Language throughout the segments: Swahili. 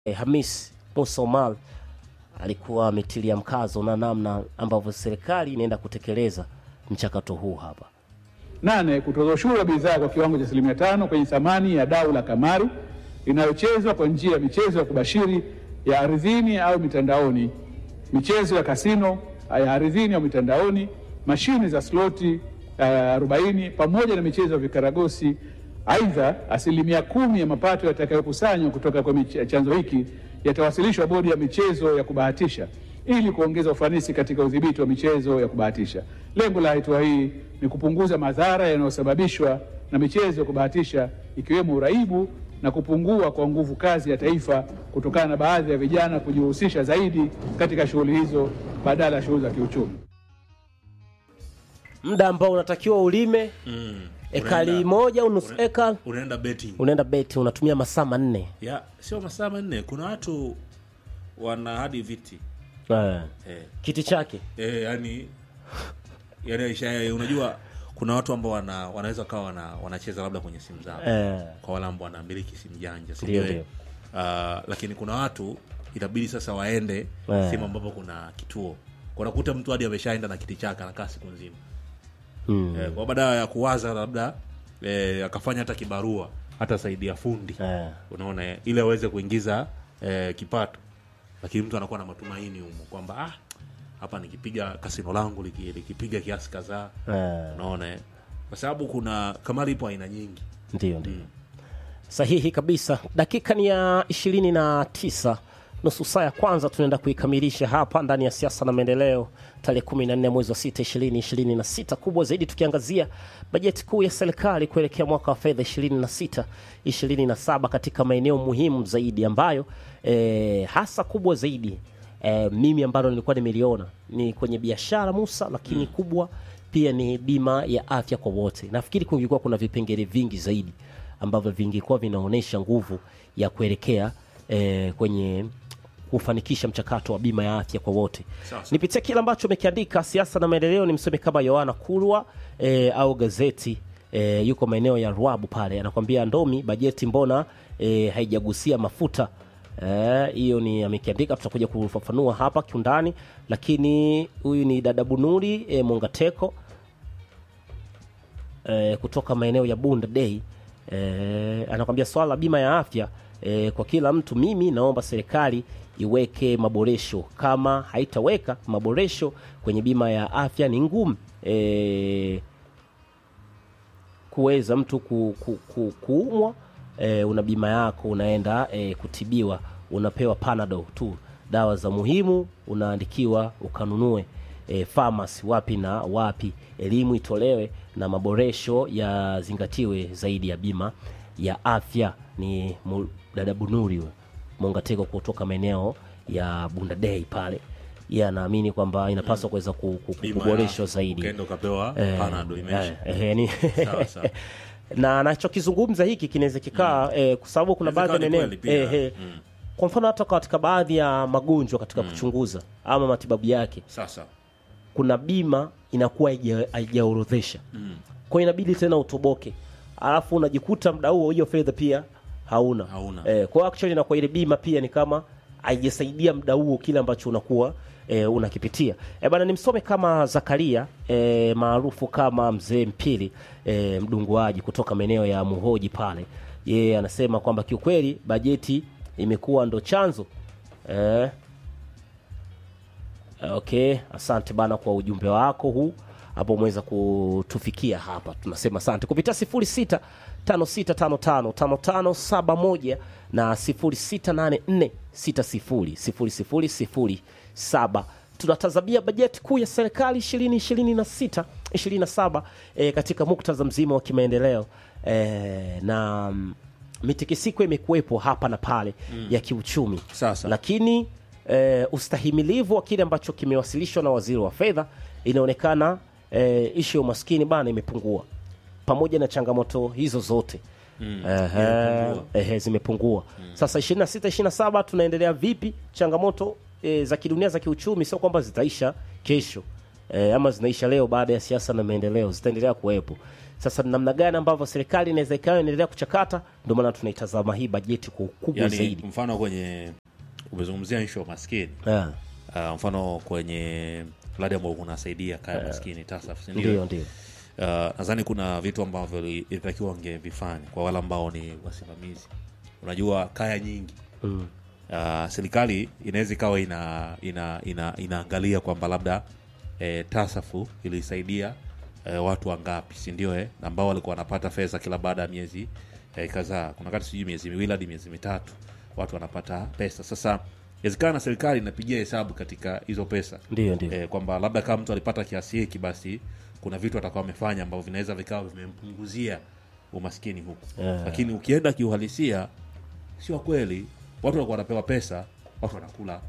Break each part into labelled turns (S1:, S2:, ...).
S1: eh, Hamis Musa Omar alikuwa ametilia mkazo na namna ambavyo serikali inaenda kutekeleza mchakato huu hapa.
S2: Nane, kutoza ushuru wa bidhaa kwa kiwango cha asilimia tano kwenye thamani ya dau la kamari inayochezwa kwa njia ya michezo ya kubashiri ya ardhini au mitandaoni, michezo ya kasino ya ardhini au mitandaoni, mashine za sloti uh, 40 pamoja na michezo ya vikaragosi. Aidha, asilimia kumi ya mapato yatakayokusanywa kutoka kwa mich- chanzo hiki yatawasilishwa bodi ya michezo ya kubahatisha ili kuongeza ufanisi katika udhibiti wa michezo ya kubahatisha. Lengo la hatua hii ni kupunguza madhara yanayosababishwa na michezo ya kubahatisha ikiwemo uraibu na kupungua kwa nguvu kazi ya taifa kutokana na baadhi ya vijana kujihusisha zaidi katika shughuli hizo badala ya shughuli za kiuchumi.
S1: Muda ambao unatakiwa ulime ekari
S3: Unaenda-
S1: moja au nusu
S3: una-
S1: eka,
S3: unaenda betting
S1: unaenda beti, unatumia masaa manne
S3: ya sio masaa manne kuna watu wana hadi viti
S1: eh,
S3: eh,
S1: kiti chake
S3: eh, yani yani isha- unajua kuna watu ambao wana, wanaweza kawa wana, wanacheza labda kwenye simu zao
S1: eh,
S3: kwa wale ambao wanamiliki simu janja si
S1: Ndio,
S3: ndio,
S1: ndio.
S3: eh? Ah, lakini kuna watu itabidi sasa waende
S1: Eh.
S3: sehemu ambapo kuna kituo unakuta mtu hadi ameshaenda na kiti chake anakaa siku nzima
S1: mm,
S3: eh, kwa baada ya kuwaza labda eh, akafanya hata kibarua hata saidia fundi
S1: eh,
S3: unaona eh, ili aweze kuingiza eh, kipato lakini mtu anakuwa na matumaini humo kwamba ah, hapa nikipiga kasino langu liki- likipiga kiasi kadhaa
S1: eh,
S3: unaona eh. kwa sababu kuna kamari ipo aina nyingi
S1: ndio ndio sahihi kabisa. Dakika ni ya ishirini na tisa nusu saa ya kwanza tunaenda kuikamilisha hapa ndani ya siasa na maendeleo, tarehe 14 mwezi wa sita ishirini ishirini na sita. Kubwa zaidi tukiangazia bajeti kuu ya serikali kuelekea mwaka wa fedha 26 27 katika maeneo muhimu zaidi ambayo eh, hasa kubwa zaidi eh, mimi ambalo nilikuwa nimeliona ni kwenye biashara Musa, lakini kubwa pia ni bima ya afya kwa wote. Nafikiri kungekuwa kuna vipengele vingi zaidi ambavyo vingekuwa vinaonyesha nguvu ya kuelekea eh, kwenye kufanikisha mchakato wa bima ya afya kwa wote.
S3: Sawa, sawa.
S1: Nipitie kile ambacho amekiandika siasa na maendeleo, ni msome kama Yohana Kurwa eh, au gazeti eh, yuko maeneo ya Ruabu pale, anakwambia Ndomi, bajeti mbona eh, haijagusia mafuta Eh, hiyo ni amekiandika, tutakuja kufafanua hapa kiundani, lakini huyu ni dada Bunuri eh, Mongateko eh, kutoka maeneo ya Bunda Day eh, anakwambia swala la bima ya afya eh, kwa kila mtu, mimi naomba serikali iweke maboresho. Kama haitaweka maboresho kwenye bima ya afya ni ngumu eh, kuweza mtu ku, ku, ku, kuumwa e, una bima yako unaenda e, kutibiwa unapewa panado tu dawa za muhimu unaandikiwa ukanunue e, pharmacy wapi na wapi elimu itolewe na maboresho yazingatiwe zaidi ya bima ya afya ni mu- dada bunuri huyo, mongateko kutoka maeneo ya bundadei pale ye anaamini kwamba inapaswa kuweza ku- ku- ku-
S3: Bima ya
S1: kuboreshwa
S3: afya,
S1: zaidi
S3: ukaenda ukapewa
S1: Eh,
S3: panado imeisha
S1: eh, eh, ni-
S3: Sawa, sawa.
S1: na anachokizungumza hiki kinaweza kikaa eh, kwa sababu kuna
S3: Inaweza
S1: baadhi ya
S3: ikawa ni
S1: maeneo
S3: kweli pia.
S1: eh, eh, kwa mfano hata katika baadhi ya magonjwa katika kuchunguza ama matibabu yake
S3: sasa
S1: kuna bima inakuwa haija- haijaorodhesha kwa hiyo inabidi tena utoboke alafu unajikuta mda huo hiyo fedha pia hauna,
S3: Hauna.
S1: Eh, kwa hiyo actually inakuwa ile bima pia ni kama haijasaidia mda huo kile ambacho unakuwa e, unakipitia e, bana nimsome kama Zakaria e, maarufu kama mzee Mpili e, mdunguaji kutoka maeneo ya Muhoji pale yeye anasema kwamba kiukweli bajeti imekuwa ndo chanzo e, Okay, asante bana kwa ujumbe wako huu hapo, umeweza kutufikia hapa, tunasema asante kupitia 06 5655 5571 na 0684600007. Tunatazamia bajeti kuu ya serikali 2026 27 e, katika muktadha mzima wa kimaendeleo e, na mm, mitikisiko imekuwepo hapa na pale ya kiuchumi
S3: Sasa.
S1: lakini eh, ustahimilivu wa kile ambacho kimewasilishwa na waziri wa fedha inaonekana eh, ishu ya umaskini bana imepungua pamoja na changamoto hizo zote mm, ehe, zimepungua sasa 26 27 tunaendelea vipi changamoto eh, za kidunia za kiuchumi sio kwamba zitaisha kesho eh, ama zinaisha leo baada ya siasa na maendeleo zitaendelea kuwepo Sasa namna gani ambavyo serikali inaweza ikawa inaendelea kuchakata, ndio maana tunaitazama hii bajeti kwa ukubwa
S3: yani,
S1: zaidi.
S3: mfano kwenye umezungumzia nsho ya maskini
S1: Ah,
S3: uh, mfano kwenye mradi ambao unasaidia kaya maskini TASAF si ndio?
S1: Ndio, ndio.
S3: Uh, nadhani kuna vitu ambavyo ilitakiwa wangevifanya kwa wale ambao ni wasimamizi. Unajua kaya nyingi
S1: Mm.
S3: uh, serikali inaweza ikawa ina, ina, ina, inaangalia kwamba labda eh, tasafu ilisaidia eh, watu wangapi si ndio eh, ambao walikuwa wanapata fedha kila baada ya miezi eh, kadhaa kuna wakati sijui miezi miwili hadi miezi mitatu watu wanapata pesa sasa inawezekana serikali inapigia hesabu katika hizo pesa
S1: Ndio, ndio.
S3: eh, kwamba labda kama mtu alipata kiasi hiki basi kuna vitu atakuwa amefanya ambavyo vinaweza vikawa vimempunguzia umaskini huku
S1: Yeah.
S3: lakini ukienda kiuhalisia sio kweli watu walikuwa wanapewa pesa watu wanakula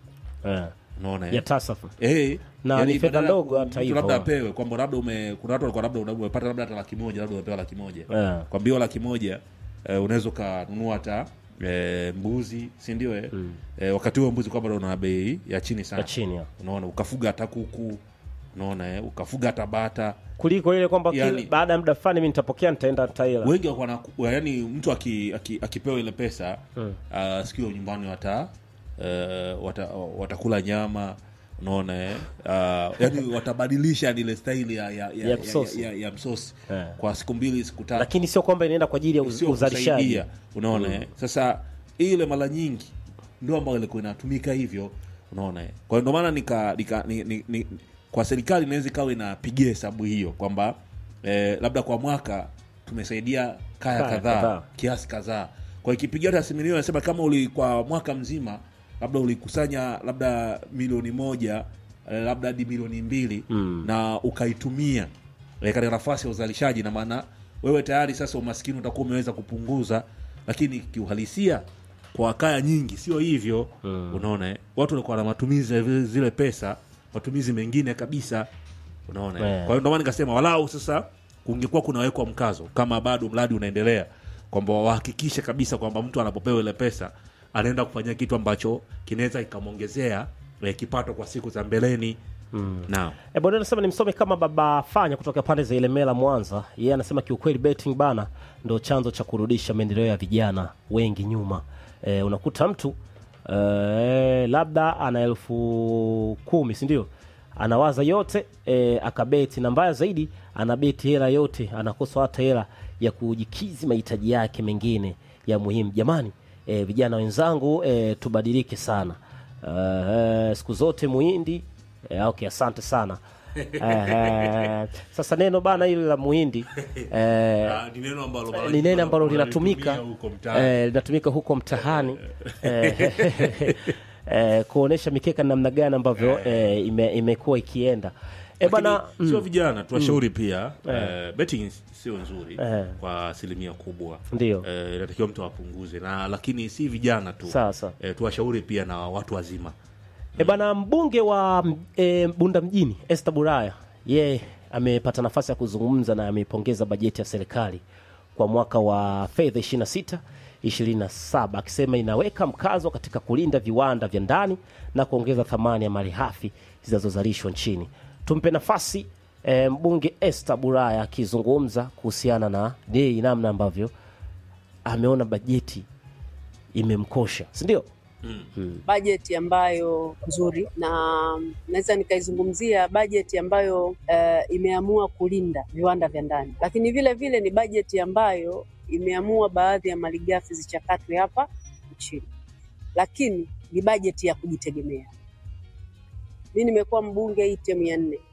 S1: Eh,
S3: unaona eh?
S1: ya tasafu
S3: Eh,
S1: Na
S3: yani
S1: ni fedha
S3: badala
S1: ndogo
S3: mtu
S1: hata hivyo.
S3: labda apewe kwamba labda ume kuna watu walikuwa labda una- umepata labda hata laki moja labda umepewa laki moja
S1: Eh.
S3: kwa mbio laki moja eh, unaweza ukanunua hata eh, mbuzi si ndio eh? eh, wakati huo mbuzi kwamba una bei ya chini sana
S1: ya chini ya.
S3: unaona ukafuga hata kuku unaona eh? ukafuga hata bata
S1: kuliko ile kwamba kila-
S3: Yani-
S1: baada ya muda fulani mimi nitapokea nitaenda nitaila
S3: wengi wakuwa na yani mtu aki, aki, akipewa ile pesa mm. uh, sikio nyumbani wata, uh, wata watakula nyama unaona eh? uh, yani watabadilisha yani ile staili ya, ya, ya,
S1: Ya msosi.
S3: ya, ya, ya msosi
S1: Eh.
S3: kwa siku mbili siku tatu
S1: lakini sio kwamba inaenda kwa ajili ya uz-
S3: sio
S1: uzalishaji
S3: kusaidia unaona eh? sasa ile mara nyingi ndio ambayo ilikuwa inatumika hivyo unaona eh? kwa hiyo ndio maana nika, nika ni, ni, ni, kwa serikali inaweza ikawa inapigia hesabu hiyo kwamba eh, labda kwa mwaka tumesaidia kaya
S1: Kaya
S3: kadhaa
S1: kadhaa.
S3: kiasi kadhaa kwa ikipigia hata asilimia anasema kama uli kwa mwaka mzima labda ulikusanya labda milioni moja eh, labda hadi milioni mbili mm. na ukaitumia eh, katika nafasi ya uzalishaji na maana wewe tayari sasa umaskini utakuwa umeweza kupunguza lakini kiuhalisia kwa kaya nyingi sio hivyo mm. unaona eh? watu walikuwa na matumizi ya vile- zile pesa matumizi mengine kabisa unaona eh?
S1: Yeah.
S3: kwa hiyo ndio maana nikasema walau sasa kungekuwa kunawekwa mkazo kama bado mradi unaendelea kwamba wahakikishe kabisa kwamba mtu anapopewa ile pesa anaenda kufanyia kitu ambacho kinaweza ikamwongezea eh, kipato kwa siku za mbeleni mm. naam
S1: E, bwana anasema nimsome kama baba fanya kutoka pande za Ilemela Mwanza. Yeye anasema kiukweli betting bana ndo chanzo cha kurudisha maendeleo ya vijana wengi nyuma. E, unakuta mtu e, labda ana elfu kumi si ndio? Anawaza yote e, akabeti na mbaya zaidi anabeti hela yote, anakosa hata hela ya kujikizi mahitaji yake mengine ya muhimu. Jamani e, vijana wenzangu e, tubadilike sana. E, siku zote muhindi Eh, okay, asante sana. Eh, sasa neno bana hili la muhindi eh,
S3: ni neno ambalo
S1: ni neno ambalo linatumika eh, linatumika huko mtaani eh, eh, kuonesha mikeka namna gani ambavyo eh, ime, imekuwa ikienda eh, bana
S3: Lakini sio vijana tuwashauri pia eh, betting sio nzuri kwa asilimia kubwa
S1: Ndio.
S3: eh, inatakiwa mtu apunguze na lakini si vijana tu
S1: Sasa.
S3: eh, tuwashauri pia na watu wazima
S1: E bana, mbunge wa e, Bunda mjini Esther Buraya yeye amepata nafasi ya kuzungumza na ameipongeza bajeti ya serikali kwa mwaka wa fedha 26 27 akisema inaweka mkazo katika kulinda viwanda vya ndani na kuongeza thamani ya malighafi zinazozalishwa nchini. Tumpe nafasi e, mbunge Esther Buraya akizungumza kuhusiana na dei, namna ambavyo ameona bajeti imemkosha, si ndio?
S4: bajeti ambayo nzuri na naweza nikaizungumzia bajeti ambayo eh, imeamua kulinda viwanda vya ndani, lakini vile vile ni bajeti ambayo imeamua baadhi ya malighafi zichakatwe hapa nchini, lakini ni bajeti ya kujitegemea. Mi nimekuwa mbunge hii term ya nne,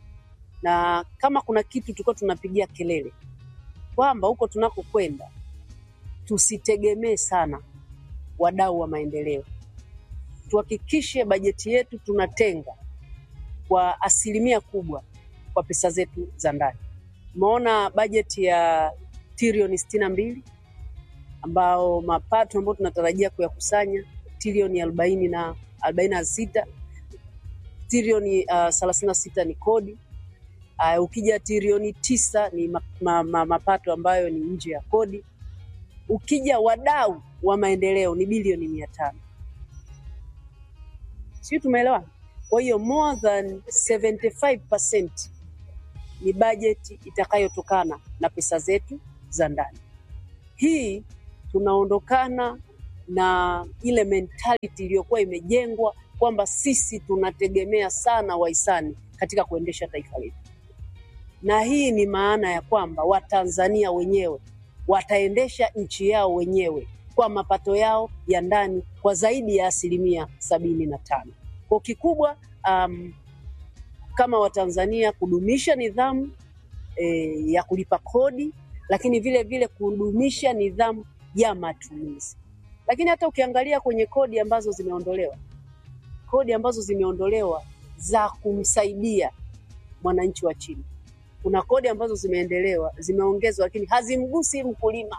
S4: na kama kuna kitu tulikuwa tunapigia kelele kwamba huko tunakokwenda tusitegemee sana wadau wa maendeleo. Tuhakikishe bajeti yetu tunatenga kwa asilimia kubwa kwa pesa zetu za ndani. Tumeona bajeti ya trilioni sitini na mbili ambao mapato ambayo tunatarajia kuyakusanya trilioni arobaini na arobaini na sita trilioni thelathini na sita ni kodi. Uh, ukija trilioni tisa ni ma, ma, ma, mapato ambayo ni nje ya kodi ukija wadau wa maendeleo ni bilioni mia tano sijui tumeelewana kwa hiyo more than 75% ni bajeti itakayotokana na pesa zetu za ndani. Hii tunaondokana na ile mentality iliyokuwa imejengwa kwamba sisi tunategemea sana wahisani katika kuendesha taifa letu, na hii ni maana ya kwamba Watanzania wenyewe wataendesha nchi yao wenyewe kwa mapato yao ya ndani kwa zaidi ya asilimia sabini na tano. Kwa kikubwa um, kama Watanzania kudumisha nidhamu e, ya kulipa kodi, lakini vile vile kudumisha nidhamu ya matumizi. Lakini hata ukiangalia kwenye kodi ambazo zimeondolewa, kodi ambazo zimeondolewa za kumsaidia mwananchi wa chini, kuna kodi ambazo zimeendelewa zimeongezwa, lakini hazimgusi mkulima.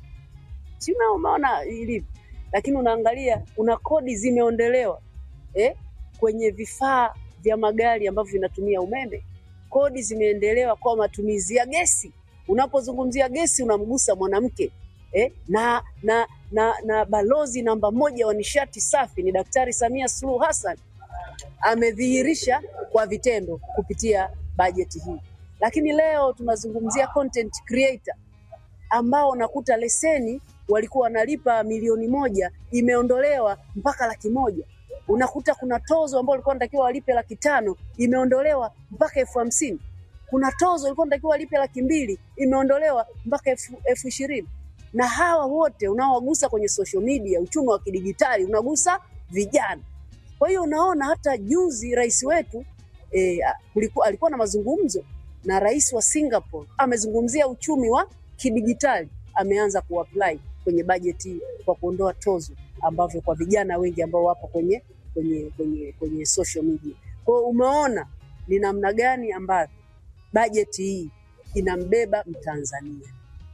S4: Si umeona ilivyo? Lakini unaangalia kuna kodi zimeondolewa eh, kwenye vifaa vya magari ambavyo vinatumia umeme. Kodi zimeendelewa kwa matumizi ya gesi. Unapozungumzia gesi unamgusa mwanamke eh, na, na, na, na balozi namba moja wa nishati safi ni Daktari Samia Suluhu Hassan amedhihirisha kwa vitendo kupitia bajeti hii. Lakini leo tunazungumzia content creator ambao nakuta leseni walikuwa wanalipa milioni moja imeondolewa mpaka laki moja. Unakuta kuna tozo ambao walikuwa wanatakiwa walipe laki tano imeondolewa mpaka elfu hamsini. Kuna tozo walikuwa wanatakiwa walipe laki mbili imeondolewa mpaka elfu elfu ishirini. Na hawa wote unaowagusa kwenye social media, uchumi wa kidigitali unagusa vijana. Kwa hiyo unaona hata juzi rais wetu eh, kulikuwa, alikuwa na mazungumzo na rais wa Singapore, amezungumzia uchumi wa kidigitali, ameanza kuapply kwenye bajeti hii kwa kuondoa tozo ambavyo kwa vijana wengi ambao wapo kwenye kwenye kwenye kwenye social media. Kwa hiyo umeona ni namna gani ambavyo bajeti hii inambeba Mtanzania.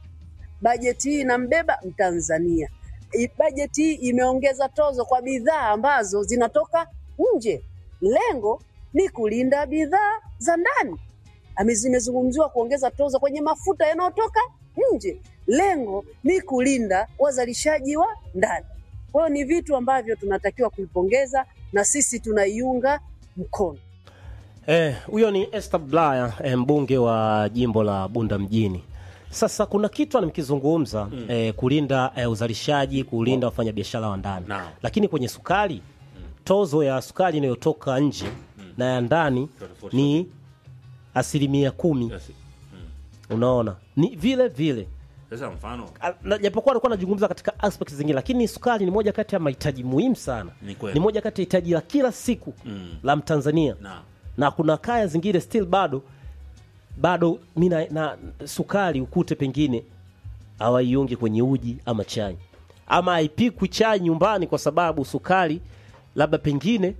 S4: Bajeti hii inambeba Mtanzania. I- Bajeti hii imeongeza tozo kwa bidhaa ambazo zinatoka nje. Lengo ni kulinda bidhaa za ndani. Ame- Zimezungumziwa kuongeza tozo kwenye mafuta yanayotoka nje. Lengo ni kulinda wazalishaji wa ndani. Kwa hiyo ni vitu ambavyo tunatakiwa kuipongeza na sisi tunaiunga mkono.
S1: Eh, huyo ni Esther Blaya eh, mbunge wa jimbo la Bunda mjini. Sasa kuna kitu anamkizungumza mm. eh, kulinda eh, uzalishaji, kulinda wafanyabiashara wa ndani.
S3: Naam.
S1: Lakini kwenye sukari tozo ya sukari inayotoka nje na ya ndani
S3: Tofauti.
S1: ni asilimia kumi.
S3: Yes.
S1: Unaona, ni vile vile
S3: Sasa mfano
S1: Al- na- japokuwa alikuwa anazungumza katika aspect zingine, lakini sukari ni moja kati ya mahitaji muhimu sana,
S3: Ni kweli.
S1: ni moja kati ya hitaji la kila siku
S3: Mm.
S1: la Mtanzania
S3: na
S1: na kuna kaya zingine still bado bado mi na, na sukari ukute pengine hawaiungi kwenye uji ama chai ama haipikwi chai nyumbani kwa sababu sukari labda pengine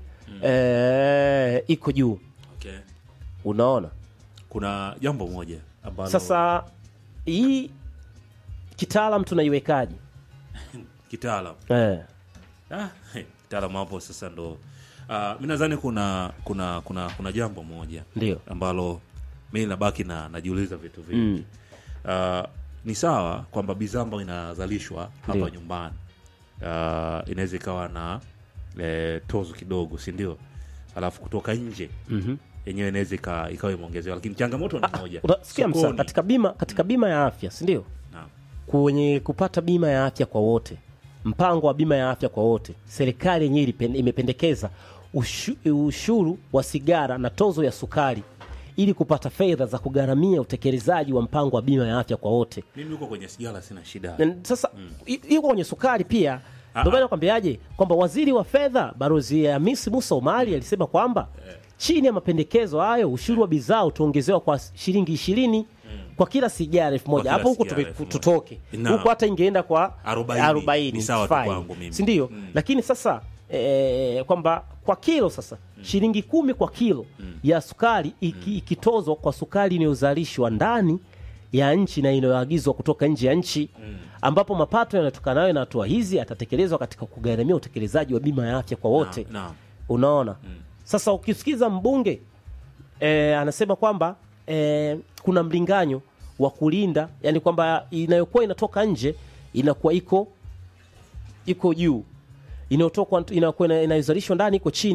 S1: eh, iko juu
S3: okay.
S1: unaona
S3: kuna jambo moja ambalo
S1: sasa hii kitaalam tunaiwekaje
S3: kitaalam
S1: eh.
S3: ah, kitaalam hapo sasa ndo uh, mi nadhani kuna kuna kuna kuna jambo moja
S1: Ndio.
S3: ambalo mi nabaki na najiuliza vitu vingi mm. uh, ni sawa kwamba bidhaa ambayo inazalishwa hapa
S1: Ndio.
S3: nyumbani uh, inaweza ikawa na eh, tozo kidogo si ndio alafu kutoka nje
S1: Mhm.
S3: yenyewe inaweza ika- ikawa imeongezewa lakini changamoto ni moja
S1: unasikia msa
S3: Sokoni.
S1: katika bima katika bima ya afya si ndio
S3: Naam.
S1: kwenye kupata bima ya afya kwa wote mpango wa bima ya afya kwa wote serikali yenyewe ilipen- imependekeza ushu, ushuru wa sigara na tozo ya sukari ili kupata fedha za kugharamia utekelezaji wa mpango wa bima ya afya kwa wote
S3: mimi huko kwenye sigara sina shida
S1: Na sasa i- iko kwenye sukari pia
S3: Ah,
S1: ndio maana
S3: ah.
S1: nakwambiaje kwamba waziri wa fedha Balozi Hamisi Musa Omari alisema kwamba chini ya mapendekezo hayo ushuru wa bidhaa utaongezewa kwa shilingi ishirini kwa kila sigara elfu moja
S3: kila
S1: hapo huko
S3: sigara
S1: tume-
S3: elfu moja.
S1: tutoke
S3: Naam.
S1: huko hata ingeenda kwa
S3: Arobaini.
S1: arobaini
S3: Ni sawa tu
S1: fine.
S3: kwangu mimi.
S1: si ndio lakini sasa eh, kwamba kwa kilo sasa shilingi kumi kwa kilo ya sukari iki, ikitozwa kwa sukari inayozalishwa ndani ya nchi na inayoagizwa kutoka nje ya nchi ambapo mapato yanayotokanayo na hatua hizi yatatekelezwa katika kugharamia utekelezaji wa bima ya afya kwa wote
S3: Naam, naam.
S1: unaona sasa ukisikiza mbunge e, anasema kwamba e, kuna mlinganyo wa kulinda yani kwamba inayokuwa inatoka nje inakuwa iko iko juu inayotoka inayokuwa ina- inayozalishwa ndani iko chini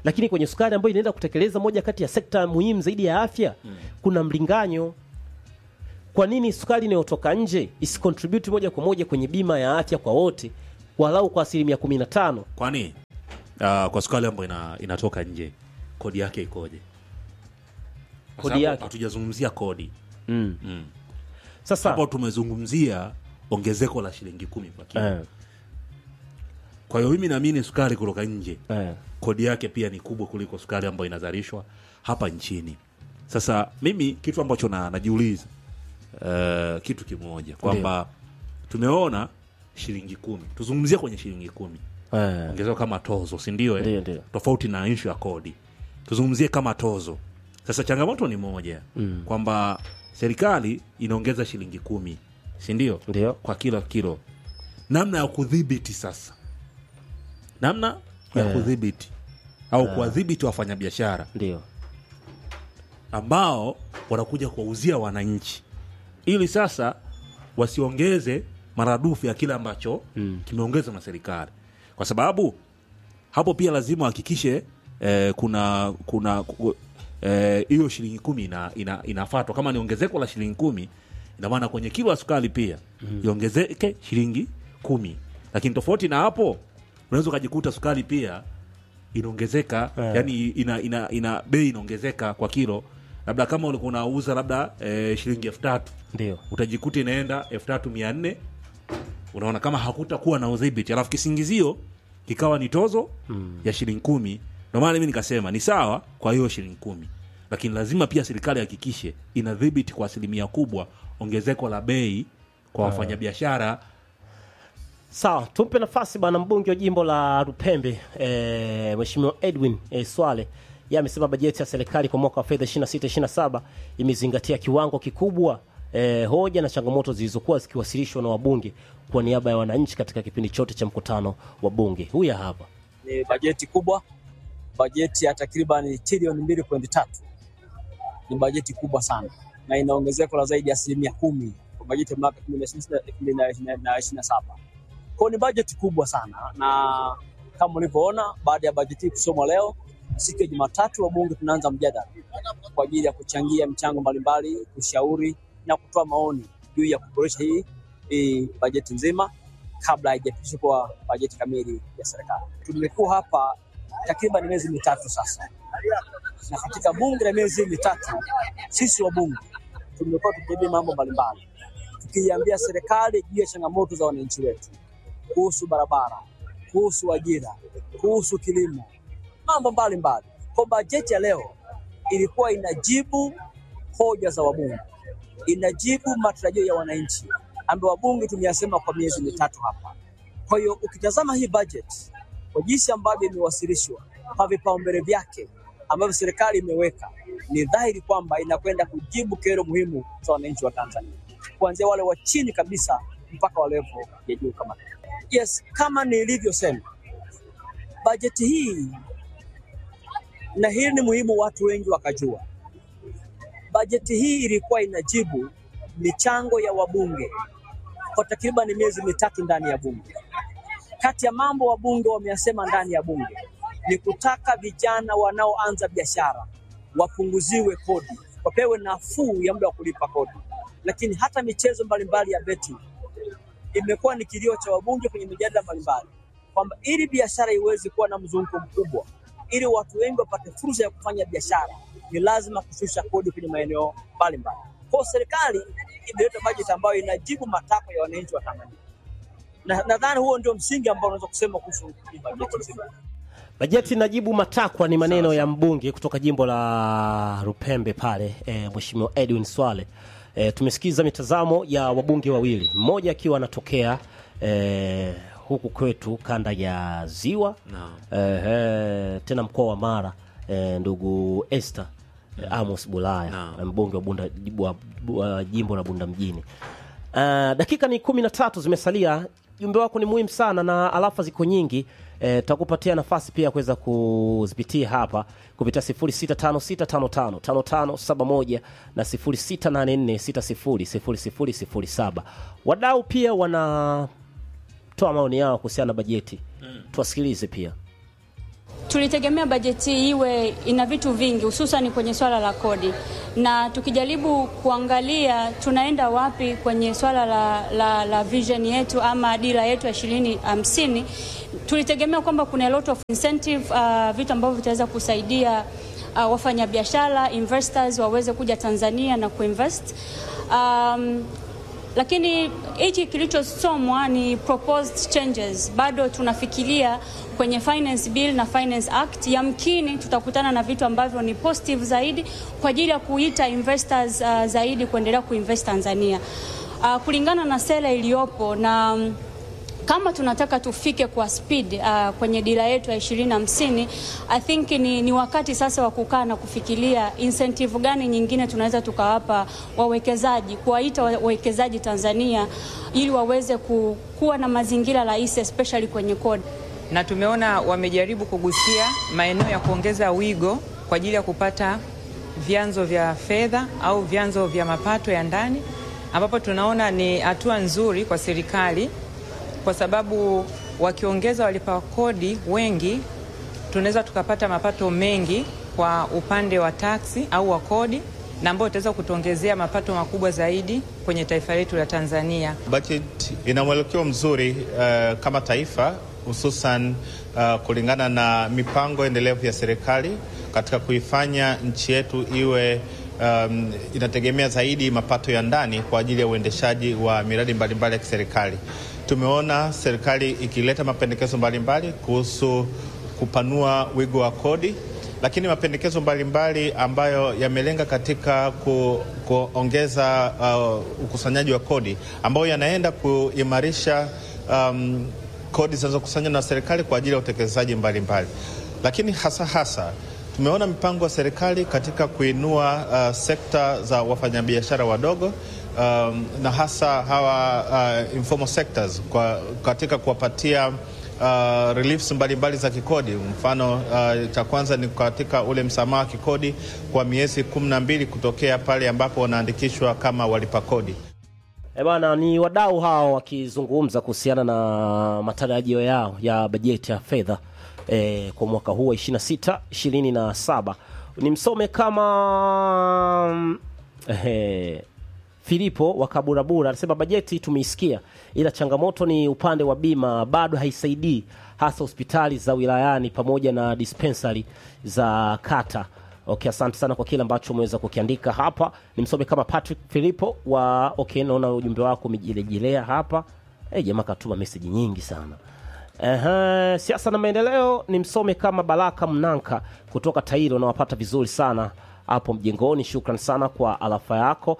S1: lakini kwenye sukari ambayo inaenda kutekeleza moja kati ya sekta muhimu zaidi ya afya kuna mlinganyo kwa nini sukari inayotoka nje isicontribute moja kwa moja kwenye bima ya afya kwa wote walau kwa asilimia kumi na tano
S3: kwani uh, kwa sukari ambayo ina, inatoka nje kodi yake ikoje Kwa
S1: Kodi
S3: sababu
S1: yake.
S3: hatujazungumzia kodi
S1: sasa
S3: hapo tumezungumzia ongezeko la shilingi kumi kwa kilo
S1: eh,
S3: kwa hiyo mimi naamini sukari kutoka nje
S1: eh,
S3: kodi yake pia ni kubwa kuliko sukari ambayo inazalishwa hapa nchini sasa mimi kitu ambacho na, najiuliza uh, kitu kimoja kwamba tumeona shilingi kumi tuzungumzie kwenye shilingi kumi
S1: eh,
S3: ongezeko kama tozo si ndio
S1: Ndio,
S3: eh?
S1: ndio.
S3: tofauti na ishu ya kodi tuzungumzie kama tozo sasa changamoto ni moja mm. kwamba serikali inaongeza shilingi kumi si ndio
S1: Ndio.
S3: kwa kila kilo namna ya kudhibiti sasa namna ya
S1: Eh.
S3: kudhibiti au kuwadhibiti wafanyabiashara
S1: ndio
S3: ambao wanakuja kuwauzia wananchi ili sasa wasiongeze maradufu ya kile ambacho mm. kimeongezwa na serikali kwa sababu hapo pia lazima wahakikishe eh, kuna kuna ku- eh, hiyo shilingi kumi ina, ina, inafatwa kama ni ongezeko la shilingi kumi ina maana kwenye kilo ya sukari pia mm. iongezeke shilingi kumi lakini tofauti na hapo unaweza ukajikuta sukari pia inaongezeka
S1: Eh.
S3: yani ina, ina, ina bei inaongezeka kwa kilo labda kama ulikuwa unauza labda eh, shilingi elfu tatu
S1: ndio
S3: utajikuta inaenda elfu tatu mia nne unaona kama hakutakuwa na udhibiti alafu kisingizio kikawa ni tozo mm. ya shilingi kumi ndio maana mimi nikasema ni sawa kwa hiyo shilingi kumi lakini lazima pia serikali hakikishe inadhibiti kwa asilimia kubwa ongezeko la bei kwa wafanyabiashara
S1: sawa tumpe nafasi bwana mbunge wa jimbo la rupembe e, mheshimiwa edwin e, swale ye amesema bajeti ya serikali kwa mwaka wa fedha 26 imezingatia kiwango kikubwa e, hoja na changamoto zilizokuwa zikiwasilishwa na wabunge kwa niaba ya wananchi katika kipindi chote cha mkutano wa bunge huya hapa
S5: ni bajeti kubwa, bajeti ya takriban trilioni mbili pointi tatu. Ni bajeti kubwa sana na ina ongezeko la zaidi ya asilimia kumi kwa bajeti ya mwaka 2026 Kwa ni bajeti kubwa sana, na kama ulivyoona, baada ya bajeti hii kusomwa leo, siku ya Jumatatu wabunge tunaanza mjadala kwa ajili ya kuchangia mchango mbalimbali, kushauri na kutoa maoni juu ya kuboresha hii, hii bajeti nzima kabla haijapitishwa kwa bajeti kamili ya serikali. Tumekuwa hapa takriban miezi mitatu sasa, na katika bunge la miezi mitatu, sisi wabunge tumekuwa tukijadili mambo mbalimbali, tukiiambia serikali juu ya changamoto za wananchi wetu kuhusu barabara, kuhusu ajira, kuhusu kilimo, mambo mbalimbali. Kwa bajeti ya leo ilikuwa inajibu hoja za wabunge, inajibu matarajio ya wananchi ambayo wabunge tumeyasema kwa miezi mitatu hapa. Kwa hiyo ukitazama hii budget kwa jinsi ambavyo imewasilishwa kwa vipaumbele vyake ambavyo serikali imeweka, ni dhahiri kwamba inakwenda kujibu kero muhimu za wananchi wa Tanzania, kuanzia wale wa chini kabisa mpaka wa level ya juu kama yes, kama nilivyosema, bajeti hii na hili ni muhimu watu wengi wakajua, bajeti hii ilikuwa inajibu michango ya wabunge kwa takriban miezi mitatu ndani ya bunge. Kati ya mambo wabunge wameyasema ndani ya bunge ni kutaka vijana wanaoanza biashara wapunguziwe kodi, wapewe nafuu ya muda wa kulipa kodi. Lakini hata michezo mbalimbali ya beti imekuwa ni kilio cha wabunge kwenye mijadala mbalimbali kwamba ili biashara iweze kuwa na mzunguko mkubwa, ili watu wengi wapate fursa ya kufanya biashara, ni lazima kushusha kodi kwenye maeneo mbalimbali. Kwa hiyo serikali imeleta bajeti ambayo inajibu matakwa ya wananchi wa Tanzania, na nadhani huo ndio msingi ambao unaweza kusema kuhusu hii bajeti nzima.
S1: bajeti inajibu matakwa ni maneno ya mbunge kutoka jimbo la rupembe pale e, mheshimiwa edwin swale e, tumesikiza mitazamo ya wabunge wawili mmoja akiwa anatokea e, huku kwetu kanda ya ziwa
S3: Naam.
S1: e, tena mkoa wa mara e, ndugu Esther e, amos bulaya
S3: Naam.
S1: mbunge wa, bunda, wa, wa jimbo la bunda mjini Uh, dakika ni kumi na tatu zimesalia. Jumbe wako ni muhimu sana na alafa ziko nyingi. Eh, tutakupatia nafasi pia kuweza kuzipitia hapa kupitia 0656555571 na 0684600007. Wadau pia wanatoa maoni yao kuhusiana na bajeti, tuwasikilize pia.
S6: tulitegemea bajeti iwe ina vitu vingi, hususan kwenye swala la kodi, na tukijaribu kuangalia tunaenda wapi kwenye swala la, la, la vision yetu ama dira yetu ya ishirini hamsini, tulitegemea kwamba kuna a lot of incentive uh, vitu ambavyo vitaweza kusaidia uh, wafanyabiashara investors waweze kuja Tanzania na kuinvest um, lakini hichi kilichosomwa ni proposed changes. Bado tunafikiria kwenye finance bill na finance act, yamkini tutakutana na vitu ambavyo ni positive zaidi kwa ajili ya kuita investors uh, zaidi kuendelea kuinvest Tanzania uh, kulingana na sera iliyopo na um, kama tunataka tufike kwa speed uh, kwenye dira yetu ya ishirini hamsini I think ni, ni wakati sasa wa kukaa na kufikiria incentive gani nyingine tunaweza tukawapa wawekezaji, kuwaita wawekezaji Tanzania ili waweze ku, kuwa na mazingira rahisi especially kwenye kodi.
S7: Na tumeona wamejaribu kugusia maeneo ya kuongeza wigo kwa ajili ya kupata vyanzo vya fedha au vyanzo vya mapato ya ndani, ambapo tunaona ni hatua nzuri kwa serikali kwa sababu wakiongeza walipa kodi wengi, tunaweza tukapata mapato mengi kwa upande wa taksi au wa kodi, na ambayo itaweza kutuongezea mapato makubwa zaidi kwenye taifa letu la Tanzania.
S8: Budget ina mwelekeo mzuri uh, kama taifa hususan uh, kulingana na mipango endelevu ya serikali katika kuifanya nchi yetu iwe um, inategemea zaidi mapato ya ndani kwa ajili ya uendeshaji wa miradi mbalimbali ya kiserikali. Tumeona serikali ikileta mapendekezo mbalimbali kuhusu kupanua wigo wa kodi, lakini mapendekezo mbalimbali ambayo yamelenga katika ku, kuongeza uh, ukusanyaji wa kodi ambayo yanaenda kuimarisha um, kodi zinazokusanywa na serikali kwa ajili ya utekelezaji mbalimbali, lakini hasa hasa tumeona mipango ya serikali katika kuinua uh, sekta za wafanyabiashara wadogo um, na hasa hawa uh, informal sectors kwa, katika kuwapatia uh, reliefs mbalimbali za kikodi. Mfano uh, cha kwanza ni katika ule msamaha wa kikodi kwa miezi kumi na mbili kutokea pale ambapo wanaandikishwa kama walipa kodi.
S1: E bana, ni wadau hao wakizungumza kuhusiana na matarajio yao ya bajeti ya fedha e, kwa mwaka huu wa 26 27. Ni msome kama e, Filipo wa Kaburabura anasema bajeti tumeisikia, ila changamoto ni upande wa bima bado haisaidii, hasa hospitali za wilayani pamoja na dispensary za kata. Okay, asante sana kwa kile ambacho umeweza kukiandika hapa. Nimsome kama Patrick Filipo wa okay, naona ujumbe wako umejilejelea hapa. Eh, jamaa katuma message nyingi sana. Ehe, siasa na maendeleo ni msome kama Baraka Mnanka kutoka Tairo, nawapata vizuri sana hapo mjengoni. Shukran sana kwa alafa yako.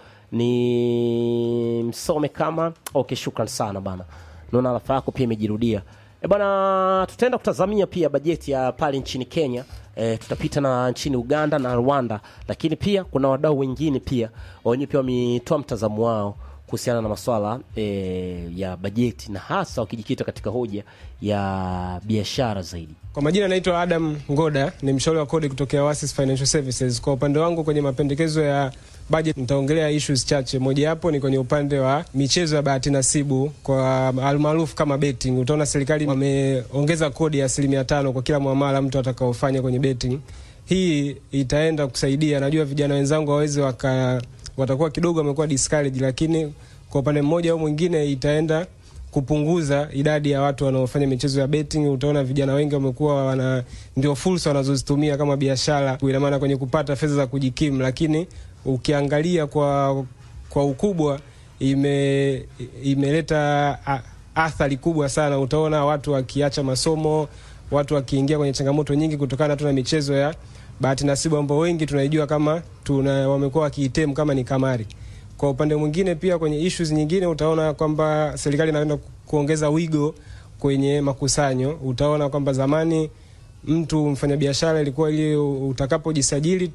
S1: Ni msome kama okay, shukran sana bana, naona alafa yako pia imejirudia. E bana, tutaenda kutazamia pia bajeti ya pale nchini Kenya. E, tutapita na nchini Uganda na Rwanda, lakini pia kuna wadau wengine pia wenyewe pia wametoa mtazamo wao kuhusiana na masuala e, ya bajeti na hasa wakijikita katika hoja ya biashara zaidi.
S9: Kwa majina naitwa Adam Ngoda, ni mshauri wa kodi kutokea Oasis Financial Services. Kwa upande wangu kwenye mapendekezo ya budget nitaongelea issues chache. Mojawapo ni kwenye upande wa michezo ya bahati nasibu kwa almaarufu kama betting. Utaona serikali wameongeza kodi ya asilimia tano kwa kila muamala mtu atakaofanya kwenye betting. Hii itaenda kusaidia, najua vijana wenzangu waweze waka watakuwa kidogo wamekuwa discouraged, lakini kwa upande mmoja au mwingine itaenda kupunguza idadi ya watu wanaofanya michezo ya betting. Utaona vijana wengi wamekuwa wana ndio fursa wanazozitumia kama biashara, ina maana kwenye kupata fedha za kujikimu, lakini ukiangalia kwa kwa ukubwa ime imeleta athari kubwa sana. Utaona watu wakiacha masomo, watu wakiingia kwenye changamoto nyingi kutokana tu na michezo ya bahati nasibu ambao wengi tunaijua kama tuna wamekuwa wakiitem kama ni kamari. Kwa upande mwingine pia kwenye issues nyingine utaona kwamba serikali inaenda kuongeza wigo kwenye makusanyo. Utaona kwamba zamani mtu mfanyabiashara ilikuwa ili utakapojisajili tu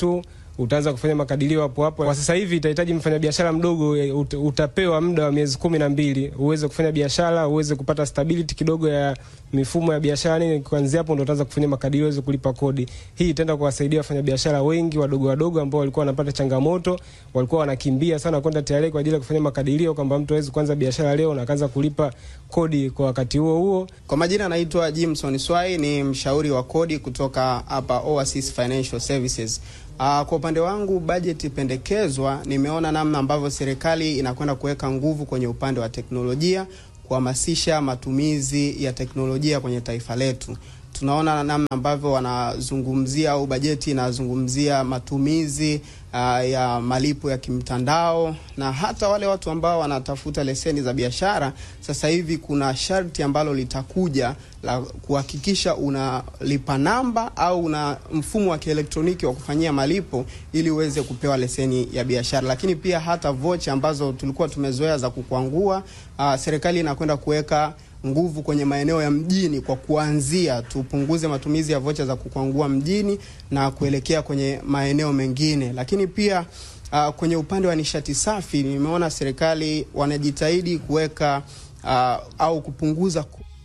S9: utaanza kufanya makadirio hapo hapo. Kwa sasa hivi itahitaji mfanyabiashara mdogo eh, ut, utapewa muda wa miezi kumi na mbili uweze kufanya biashara, uweze kupata stability kidogo ya mifumo ya biashara nini. Kuanzia hapo ndo utaanza kufanya makadirio, uweze kulipa kodi. Hii itaenda kuwasaidia wafanyabiashara wengi wadogo wadogo ambao walikuwa wanapata changamoto, walikuwa wanakimbia sana kwenda TRA kwa ajili ya kufanya makadirio, kwamba mtu hawezi kuanza biashara leo na akaanza kulipa kodi kwa wakati huo huo.
S10: Kwa majina naitwa Jimson Swai, ni mshauri wa kodi kutoka hapa Oasis Financial Services. Uh, kwa upande wangu bajeti pendekezwa, nimeona namna ambavyo serikali inakwenda kuweka nguvu kwenye upande wa teknolojia, kuhamasisha matumizi ya teknolojia kwenye taifa letu. Tunaona namna ambavyo wanazungumzia au bajeti inazungumzia matumizi uh, ya malipo ya kimtandao na hata wale watu ambao wanatafuta leseni za biashara. Sasa hivi kuna sharti ambalo litakuja la kuhakikisha unalipa namba au una mfumo wa kielektroniki wa kufanyia malipo ili uweze kupewa leseni ya biashara. Lakini pia hata vocha ambazo tulikuwa tumezoea za kukwangua, uh, serikali inakwenda kuweka nguvu kwenye maeneo ya mjini kwa kuanzia, tupunguze matumizi ya vocha za kukwangua mjini na kuelekea kwenye maeneo mengine. Lakini pia uh, kwenye upande wa nishati safi nimeona serikali wanajitahidi kuweka uh, au kupunguza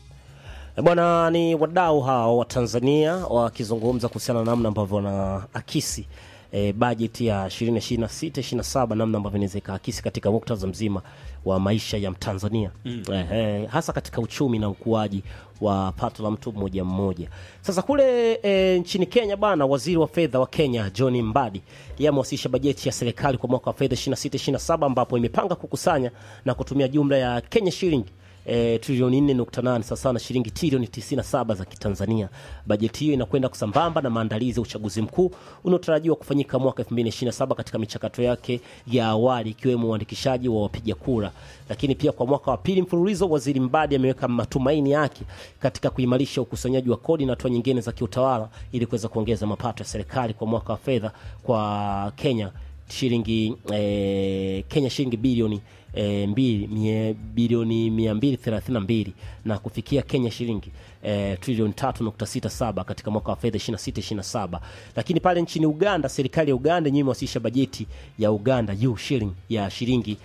S1: Bwana, ni wadau hao wa Tanzania wakizungumza kuhusiana na namna ambavyo wanaakisi e, bajeti ya 2026 27 namna ambavyo inaweza ikaakisi katika muktadha mzima wa maisha ya Mtanzania mm. eh, eh, hasa katika uchumi na ukuaji wa pato la mtu mmoja mmoja. Sasa kule e, nchini Kenya bana, waziri wa fedha wa Kenya John Mbadi yeye amewasilisha bajeti ya serikali kwa mwaka wa fedha 26 27 ambapo imepanga kukusanya na kutumia jumla ya Kenya shilingi e, trilioni 4.8 sawasawa na shilingi trilioni 97 za Kitanzania. Bajeti hiyo inakwenda kusambamba na maandalizi ya uchaguzi mkuu unaotarajiwa kufanyika mwaka 2027 katika michakato yake ya awali ikiwemo uandikishaji wa wapiga kura. Lakini pia kwa mwaka wa pili mfululizo, waziri Mbadi ameweka matumaini yake katika kuimarisha ukusanyaji wa kodi na hatua nyingine za kiutawala ili kuweza kuongeza mapato ya serikali kwa mwaka wa fedha kwa Kenya shilingi eh, Kenya shilingi bilioni e, mbili, mie, bilioni mia mbili thelathini na mbili na kufikia Kenya shilingi e, trilioni tatu nukta sita saba katika mwaka wa fedha 26 27. Lakini pale nchini Uganda, serikali ya Uganda yenyewe imewasilisha bajeti ya Uganda juu shilling ya shilingi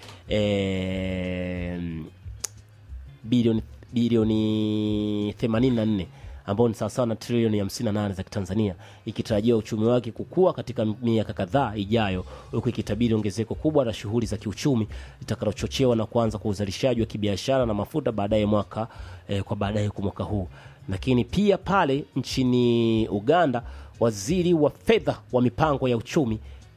S1: e, bilioni bilioni 84 ambao ni sawasawa na trilioni 58 za Kitanzania, ikitarajia uchumi wake kukua katika miaka kadhaa ijayo, huku ikitabiri ongezeko kubwa la shughuli za kiuchumi litakalochochewa na kuanza kwa uzalishaji wa kibiashara na mafuta baadaye mwaka eh, kwa baadaye kwa mwaka huu. Lakini pia pale nchini Uganda, waziri wa fedha wa mipango ya uchumi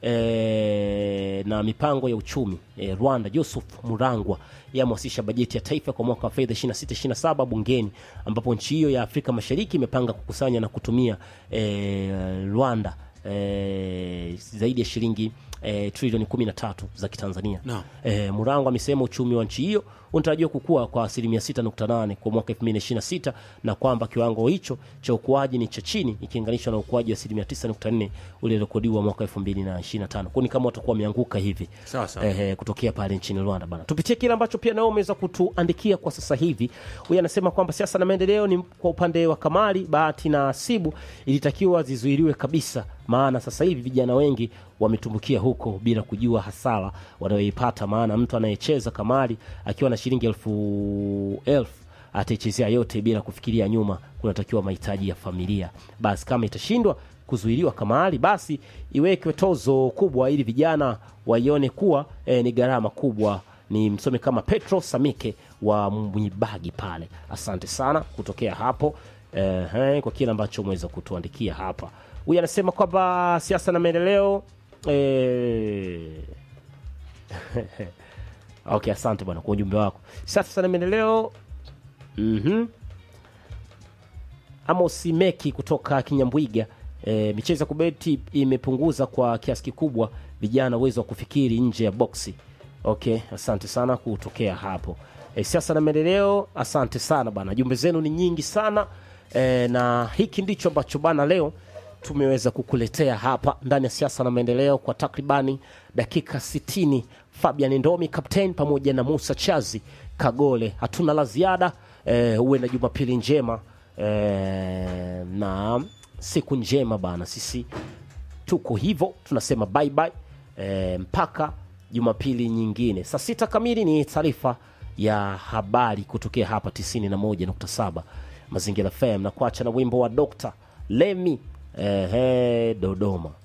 S1: e, na mipango ya uchumi e, Rwanda Joseph Murangwa yamewasilisha bajeti ya taifa kwa mwaka wa fedha 26 27 bungeni, ambapo nchi hiyo ya Afrika Mashariki imepanga kukusanya na kutumia e, Rwanda e, zaidi ya shilingi e, trilioni 13 za Kitanzania.
S3: Naam.
S1: E, Murangwa amesema uchumi wa nchi hiyo unatarajiwa kukua kwa asilimia 6.8 kwa mwaka 2026 na kwamba kiwango hicho cha ukuaji ni cha chini ikilinganishwa na ukuaji wa asilimia 9.4 uliorekodiwa mwaka 2025. Kwa ni kama watakuwa wameanguka hivi
S3: Sawa sawa.
S1: eh, kutokea pale nchini Rwanda bana. Tupitie kile ambacho pia nao umeweza kutuandikia kwa sasa hivi. Huyu anasema kwamba siasa na maendeleo ni kwa upande wa Kamali, Bahati na Asibu ilitakiwa zizuiliwe kabisa, maana sasa hivi vijana wengi wametumbukia huko bila kujua hasara wanayoipata, maana mtu anayecheza kamari akiwa na shilingi elfu elfu ataichezea yote bila kufikiria nyuma kunatakiwa mahitaji ya familia. Basi kama itashindwa kuzuiliwa kamari, basi iwekwe tozo kubwa ili vijana waione kuwa eh, ni gharama kubwa. Ni msome kama Petro Samike wa Mwibagi pale. Asante sana kutokea hapo eh, eh, kwa kile ambacho umeweza kutuandikia hapa. Huyu anasema kwamba siasa na maendeleo eh, okay, asante bwana kwa ujumbe wako. Siasa na maendeleo mhm Amos Meki kutoka Kinyambwiga. E, michezo ya kubeti imepunguza kwa kiasi kikubwa vijana uwezo wa kufikiri nje ya boksi. Okay, asante sana kutokea hapo. E, siasa na maendeleo, asante sana bana, jumbe zenu ni nyingi sana e, na hiki ndicho ambacho bana leo tumeweza kukuletea hapa ndani ya siasa na maendeleo kwa takribani dakika 60. Fabian Ndomi captain pamoja na Musa Chazi Kagole, hatuna la ziada. E, uwe na jumapili njema e, na siku njema bana. Sisi tuko hivyo tunasema bye bye e, mpaka jumapili nyingine saa sita kamili ni taarifa ya habari kutokea hapa 91.7 mazingira fm na kuacha na wimbo wa dr lemi ehe dodoma